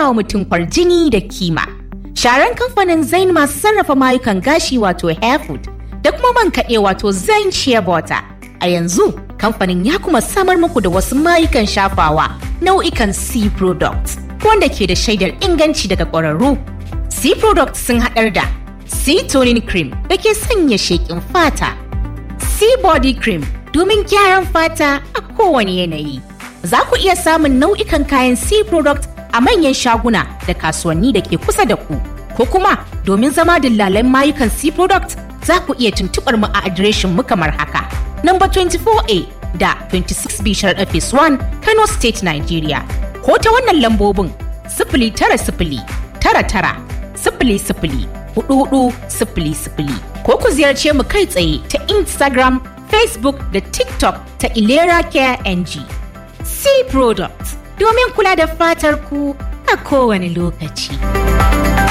wa mutum kwarjini da kima. Sharan kamfanin Zain masu sarrafa mayukan gashi wato Hairfood da kuma man kaɗe wato Zain Shea Butter. A yanzu kamfanin ya kuma samar muku da wasu mayukan shafawa nau'ikan C products wanda ke da shaidar inganci daga ƙwararru. C products sun haɗar da C toning cream da ke sanya sheƙin fata. C body cream domin gyaran fata a kowane yanayi. Za ku iya samun nau'ikan kayan C product a manyan shaguna da kasuwanni da ke kusa da ku. Ko kuma domin zama dillalan mayukan C product za ku iya tuntuɓar mu a adireshin mu kamar haka. Number 24A da 26B Sharaɗa Phase 1 Kano State Nigeria. Ko ta wannan lambobin sifili tara sifili tara tara sifili sifili hudu hudu sifili sifili ko ku ziyarce mu kai tsaye ta Instagram, Facebook da TikTok ta Ilera Care NG. C Products domin kula da fatar ku a kowane lokaci.